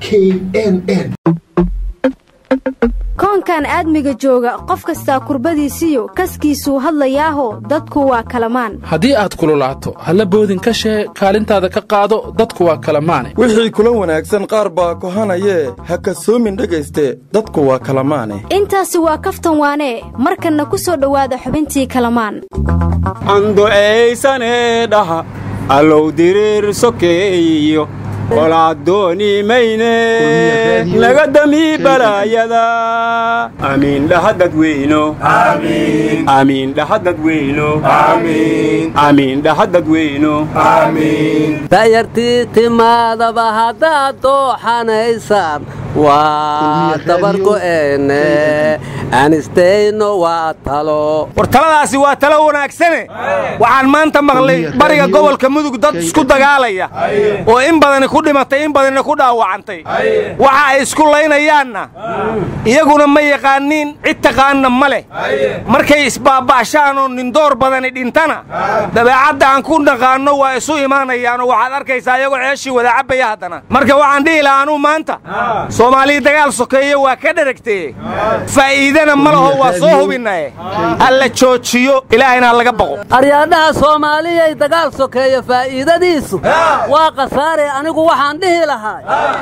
k n n koonkan aadmiga jooga qof kastaa kurbadiisiyo kaskiisuu hadlayaaho dadku waa kalamaan haddii aad kululaato halla boodin ka shee kaalintaada ka qaado dadku waa kalamaane wixii kula wanaagsan qaar baa kohanayee ha kasoomin dhegayste dadku waa kalamaane intaasi waa kaftan waanee markanna ku soo dhowaada xubintii kalamaan ando'aysanee dhaha allow diriir sokeeyo qolaadooni mayne naga damii balaayada amiin dhaha dadweyno amiin dhaha dadweyno amiin dhaha dadweyno da'yartii timaadaba haddaad dooxanaysaan waa dabargo'eene anistayno waa talo war taladaasi waa talo wanaagsane waxaan maanta maqlay bariga gobolka mudug dad isku dagaalaya oo in badani ku dhimatay in badanina ku dhaawacantay waxa ay isku laynayaanna iyaguna ma yaqaaniin cid taqaanna ma leh markay isbaaba'shaan oo nindoor badani dhintana dabeecadda aan ku naqaanno waa isu imaanayaanoo waxaad arkaysaa iyagoo ceeshii wada cabbaya haddana marka waxaan dhihi lahaa anuu maanta soomaaliya dagaal sokeeye waa ka dheragtee faa'iidana ma laho waa soo hubinnae halla joojiyo ilaahayna ha laga baqo aryaadhaha soomaaliyay dagaal sokeeya faa'iidadiisu waa khasaare anigu waxaan dhihi lahaa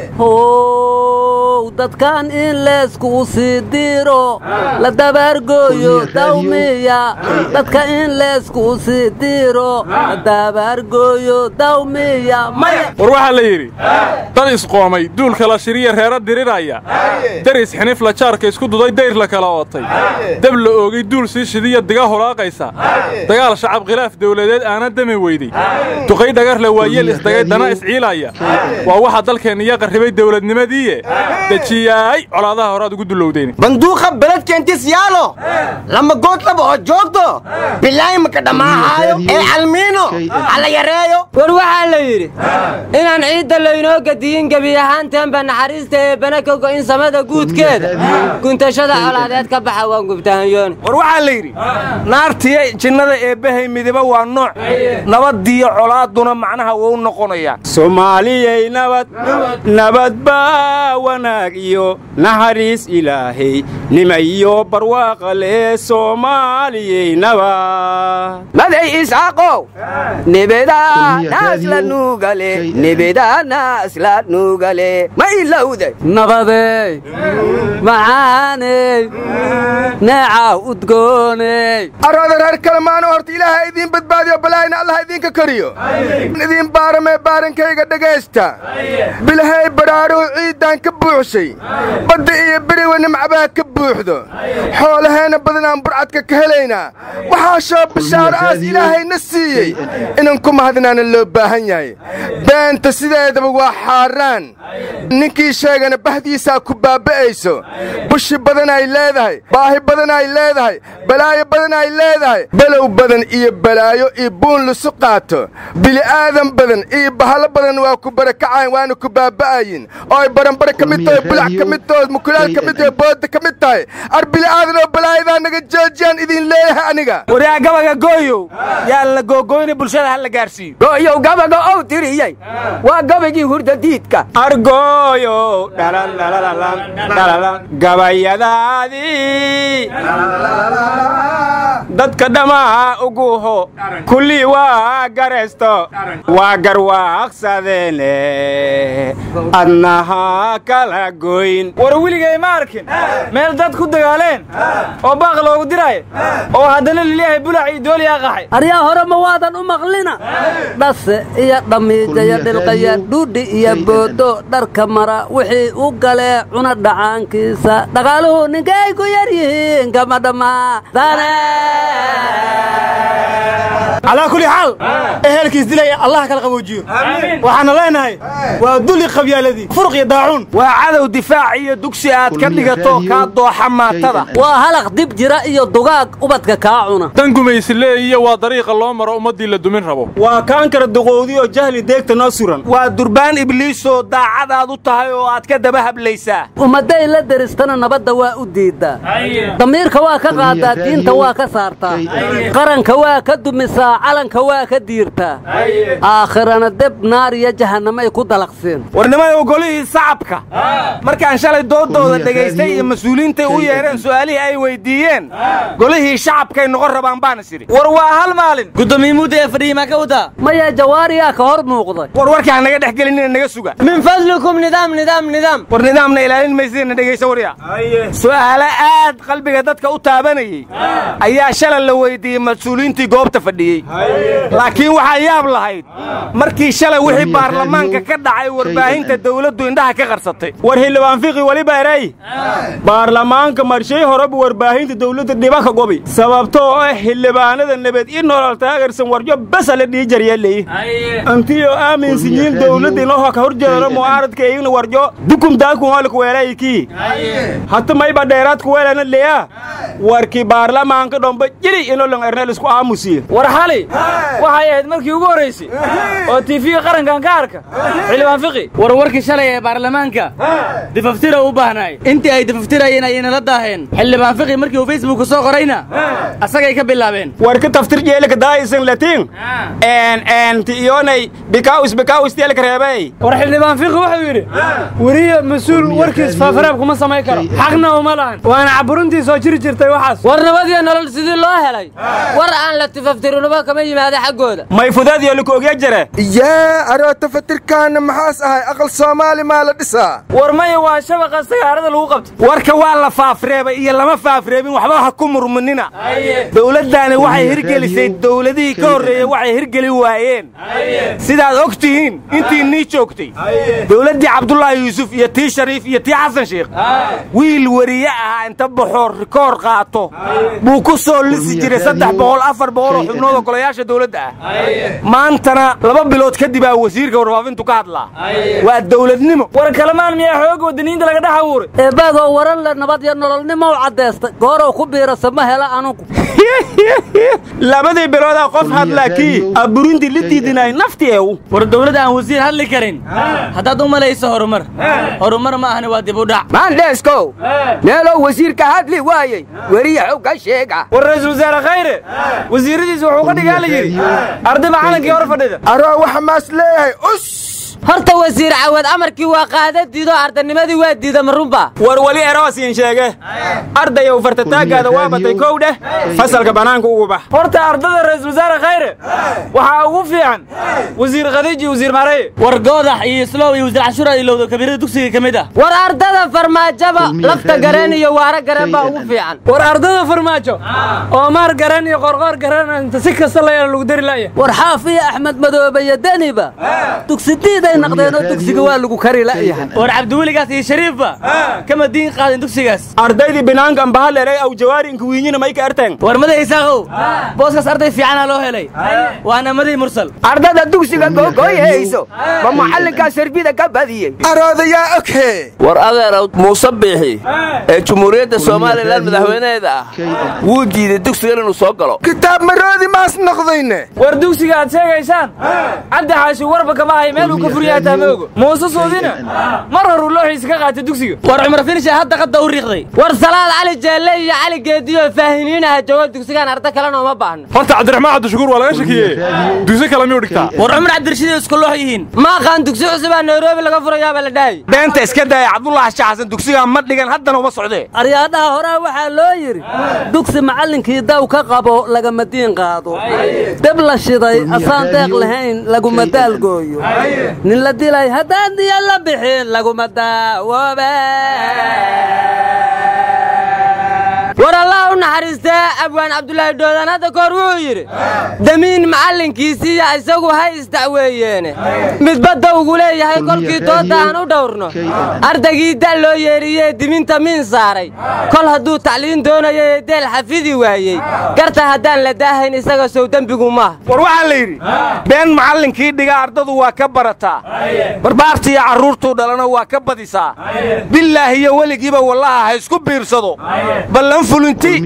how dadkan in leesku u sii diiro la dabaargooyo dawmiya dadka in leesku u sii diiro la dabaargooyo dawmiya war waxaa la yidhi dad isqoomay duulka la shiriya reero diriraya daris xinifla jaarka isku duday dayr la kala ootay dab la oogay duul sii shidiya diga holaaqaysa dagaal shacab khilaaf dawladeed aana dami weydey duqay dhagarle waa yeel isdagay dana isciilaya waa waxa dalkeenniya qarribay dawladnimadiiye dejiyaay colaadaha horaad ugu dulowdeen banduuqa beledkeentis yaalo lama goodlaba oo joogto bilaahi maka dhammaaxaayo ee calmiino hala yareeyo war waxaa la yidhi inaan ciidda laynoo gadiyin gebi ahaanteenba naxariista ee bana ka go'in samada guudkeeda guntashada colaadeed ka baxa waan gubtahanyoon war waxaa la yidhi naartiya jinnada eebbahay midiba waa nooc nabadiyo colaaduna macnaha wuu noqonayaa soomaaliyay nabad nabad baa wanaag iyo naxariis ilaahay nima iyo barwaaqa lee soomaaliyay nabad maday isaaqow nibidanaasla nuugale nibidanaasla nuugale ma ilowday nabadey macaaney neeca udgooney arooda reer kalemaano horta ilaaha idiin badbaadiyo balaayna allah idinka kariyo idiin baaramee baarankayga dhegaysta bilahay badhaadhuhu ciiddaan ka buuxshay badda iyo beriwa nimcabaha ka buuxdo xoolaheenna badanaan burcadka ka helaynaa waxaa shoo bishaaro aas ilaahayna siiyey inan ku mahadnaana loo baahan yahay beenta sideedaba waa xaaraan ninkii sheegana bahdiisaa ku baaba'ayso bushi badan ay leedahay baahi badan ay leedahay balaayo badan ay leedahay below badan iyo balaayo iyo buun lisu qaato bili'aadan badan iyo bahalo badan waa ku barakacayn waana ku baaba'ayin oo ay baranbare ka mid tahay bulac ka mid tahay mukulaal ka mid tahay booda ka mid tahay ar bili'aadan oo balaayadaa naga joojiyaan idin leeyahay aniga waryaa gabaga gooyow yaan la googoyna bulshada ha la gaarsiiyo gooyow gabaga ow tiriyey waa gabagii hurdadiidka argooyow gabayadaadii dadka dhammaa uguho kullii waa garaysto waa garwaaqsadeene adnaha kala goyn war weligay ma arkin meel dad ku dagaaleen oo baaq loogu diraayo oo haddana lilyahay bulac iyo dooliyaa qaxay aryaa hore ma waadan u maqlina dhase iyo dhammiijaya dhilqaya dhuudhi iyo boodo dharka mara wixii u galee cuna dhacaankiisa dhaqaaluhu ninkay ku yar yihiin kama dhammaa calaa kulli xaal ehelkiis dilaya allah kala qaboojiyo waxaana leenahay waa duli qabyaaladii furuq iyo daacuun waa cadow difaac iyo dugsi aad ka dhigato kaa dooxa maatada waa halaq dib jira iyo dugaag ubadka kaa cuna dan gumaysile iyo waa dariiqa loo maro ummaddii la dumin rabo waa kaankara duqowdi oo jahli deegta noo suran waa durbaan ibliisoo daacadaad u tahay oo aad ka daba hablaysaa ummadday la deristana nabadda waa u diiddaa damiirka waa ka qaadaa diinta waa ka saartaa qaranka waa ka dumisaa calanka waa ka diirtaa aakhirana deb naar iyo jahannamay ku dalaqseen warnimada golihii sacabka markaan shalay doodooda dhegaystay iyo mas-uuliyiintay u yeedheen su'aalihii ay weyddiiyeen golihii shacabkay noqon rabaan baan is idhi war waa hal maalin gudoomiye mudda ee fadhiyey maa ka wadaa maya jawaariyaa ka hor muuqday war warkii ha naga dhex gelinina naga suga min fadlikum nidaam nidaam nidaam war nidaamna ilaalin maysidina dhegaysa warya su'aalo aad qalbiga dadka u taabanayey ayaa shalay la weyddiiyey mas-uuliyiintii goobta fadhiyey laakiin waxaa yaab lahayd markii shalay wixii baarlamaanka ka dhacay warbaahinta dawladdu indhaha ka qarsatay war xildhibaan fiqi weliba eray baarlamaanka marshay horeba warbaahinta dawladda dhibaka gobi sababtoo ah xildhibaanada nabad i nolol taageersan warjo basa la dhii jaryeeley antiyo aaminsan yihiin dawladda inoo ka horjeedano mucaaradka iyagna warjo dukum daakun hoolka weelaykii hata mayba dheeraadku weelana leya warkii baarlamaanka dhomba jiri inolong ernel isku aamusiye war xali waxay ahayd markii ugu horraysay oo tiifiga qarankan ka arka xildhibaan fiqi war warkii shalay ee baarlamaanka difaftira u baahnaay intii ay difaftirayeen ayayna la daaheen xildhibaan fiqi markii uu facebooka soo qorayna asagay ka bilaabeen war ka taftir jeelika daaisan latiin en en ti iyonay bikaus bikaus teelka reebay war xildhibaan fiqi wuxuu yidhi weriye mas-uul warkiis faafaraab kuma samayn karo xaqna uma lahan waana caburuntii soo jiri jirtay waxaas war nabadiyo nolol sidii loo helay war aan la tifaftirinaba kama yimaada xaggooda may fudaadiyo lika ogya jire yaa aroota fatirkaana maxaas ahay aqal soomaali maa la dhisaa war maya waa shabaqa sagaarada lagu qabtay warka waa la faafreebay iyo lama faafreebin waxba ha ku murmunina dawladdaani waxay hirgelisay dawladihii ka horreeyey waxay hirgeli waayeen sidaad og tihiin intii nii joogtay dawladdii cabdulaahi yuusuf iyo tii shariif iyo tii xasan sheekh wiil weriye ahaa inta baxoo rikoor qaato buu ku soo lisi jiray saddex boqol afar boqol oo xubnood oo golayaasha dawladda ah maantana laba bilood kadib aa wasiirka warfaafintu ka hadlaa waa dawladnimo war kalamaan miyaa xooga wadaniinta laga dhex abuuray eebaadoo waran le nabad iyo nololnimo u caddaystay goorow ku biirasa ma hela anugu labadii biloodaa qof hadlaa kii aburintii la diidinay nafti eew war dawladda aan wasiir hadli karin haddaad u malayso horumar horumar ma ahani waa dib u dhac maandheeskow meelow wasiirka hadli waayey weriya xog ka sheega war ra'iisul wasaare khayre wasiiradiisa wuxuu ka dhigaa la yidhi arday macalinkii hor fadhida aroo waxa maas leeyahay us horta wasiir cawad amarkii waa qaada diido ardanimadii waa diida marunba war weli eroosiin sheege ardayow fartataagaada waa batay kow dheh fasalka bannaanka ugu bax horta ardada ra'iisul wasaare khayre waxaa ugu fiican wasiir khadiij iyo wasiir maareye war goodax iyo islow iyo wasiir cashuura ilowda kabiirada dugsiga ka mid ah war ardada farmaajaba lafta gareen iyo waara gareen baa ugu fiican war ardada farmaajo oo maar gareen iyo qorqoor gareen inta si kasta la yeelo lagu dari la'ya war xaaf iyo axmed madoobe iyo deniba dugsidiiday naqdeenoo dugsiga waa lagu kari la'yahay war cabdiweligaas iyo shariifba kama diin qaadin dugsigaas ardaydii binaanka ambahalerey aw jawaari inka wiinyina may ka erteen war maday isaaqow booskaas arday fiicanaa loo helay waana maday mursal ardada dugsiga googoyhayso ma macallinkaa sarbida ka badiyey aroodayaa oghe war adeerow muuse biixi ee jumhuuriyadda somalilan madaxweynaheeda ah wuu diiday dugsigan inuu soo galo kitaab maroodi maas noqdayne war dugsiga aad sheegaysaan cabdi xaashi warba kama hay meel uu ka furyaha taama ogo muuse soodina mar horuu looxiisa ka qaatay dugsiga war cumar finisha hadda qadda u riiqday war salaad cali jeelle iyo cali geediyo faahiniinaha joogo dugsigaan arda kalena uma baahno horta cabdiraxmaan cabdishakuur waa laga shakiye dugsi kale miyuu dhigtaa war cumar cabdirashiid isku loox yihiin ma aqaan dugsi cusubaa nairobi laga furayaaba la dhahay beenta iska daaya cabdullaahi shaxsan dugsigaa ma dhigan haddana uma socdee aryaadhaha horaa waxaa loo yidhi dugsi macallinkii daw ka qabo lagama diin qaado deb la shiday asaan deeq lahayn laguma daalgooyo nin la dilay haddaan diya la bixin laguma daawoobe war allah u naxariistee abwaan cabdulaahi doodaan hadda kahor wuxuu yidhi damiin macallinkiisiiya isagu hay isdacweeyeene midbadda ugu leeyahay kolkii doodda aan u dhowrno ardaygii da' loo yeeriyee diminta miin saaray kol hadduu tacliin doonayo ee deel xafidi waayey garta haddaan la daahayn isaga sow dembigu maaha war waxaa la yidhi been macallinkii dhiga ardadu waa ka barataa barbaartiiyo carruurtuu dhalana waa ka badisaa bilaahi iyo weligiiba wallaha ha isku biirsado ballan fulinti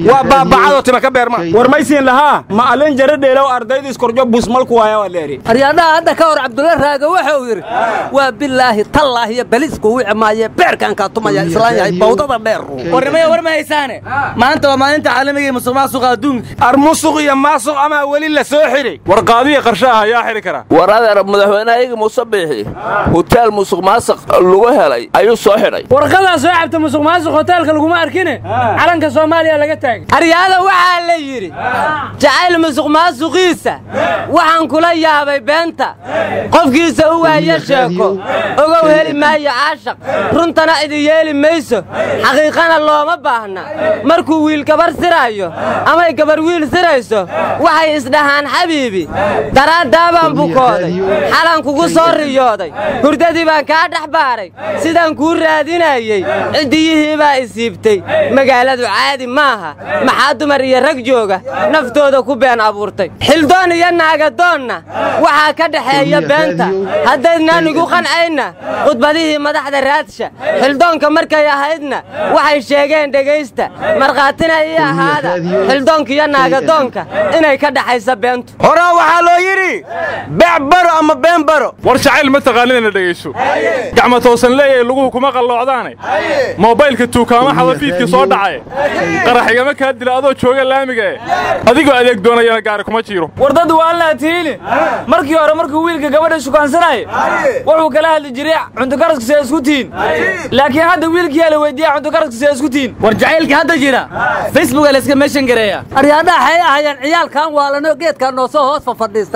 waa baabacadoo tima ka beerma war maysiin lahaa ma'alin jara dheelow ardayda iskorjo busmalku waaya waa leeri aryaadhaha hadda ka hor cabdulla raaga wuxuu yidhi waa bilaahi tallaahi iyo balisku wici maaye beerkan kaa tumaya islaan yahay bawdada dheer warnimaya war ma haysaane maanta waa maalinta caalamiga ee musuq maasuqa adduunka armusuq iyo maasuq amaa weli la soo xidhay war qaadiya qarshaah ayaa xidhi kara war adeer madaxweynehayaga muuse biixi hutaal musuq maasuq lagu helay ayuu soo xidhay warqadaa soo cabta musuq maasuq hoteelka laguma arkine calanka soomaaliya laga taagay aryaada waxaa la yidhi jacayl musuq maasuqiisa waxaan kula yaabay beenta qofkiisa u waaya sheeko ogow heli maayo caashaq runtana idi yeeli mayso xaqiiqana looma baahna markuu wiil gabar siraayo amay gabar wiil sirayso waxay isdhahaan xabiibi daraaddaabaan bukooday xalan kugu soo riyooday hurdadii baan kaa dhex baaray sidaan kuu raadinayey ciddiyihii baa isiibtay magaaladu caadi maaha maxaa dumar iyo rag jooga naftooda ku been abuurtay xildoon iyo naagadoonna waxaa ka dhexeeya beenta haddaydnaan igu qancayna khudbadihii madaxda raadsha xildoonka markay ahaydna waxay sheegeen dhegaysta markhaatina ii ahaada xildoonka iyo naagadoonka inay ka dhexaysa beentu horaa waxaa loo yidhi beec baro ama been baro war jacayl ma taqaanidana dhegayso gacma toosan leeyahay luguhu kuma qalloocdaane moobaylka tuukaama xadafiidkii soo dhacay qaraxigama kaa dila adoo jooga laamiga e adigoo adeeg doonayana gaari kuma jiiro war dad waa laa tiili markii hore markuu wiilka gabadha shukaansanaya wuxuu kala hadli jiray cuntukaraska see isku tihin laakiin hadda wiilkiyaa la weydiiya cuntukaraska see isku tihin war jacaylka hadda jira facebooka layska meeshan gareeya aryaadhaha waxay ahayeen ciyaalkan waalano geedkaa noosoo hoos fafadhiista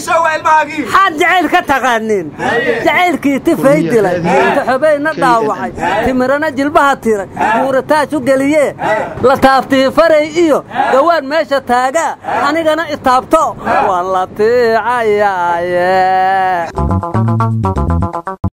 xaad jacayl ka taqaaniin jacaylkii tifay dilay taxobayna dhaawacay timirana jilbaha tiray muurataaj u geliyee la taabtii faray iyo gawaan meesha taagaa anigana itaabto waa la tiicayaaye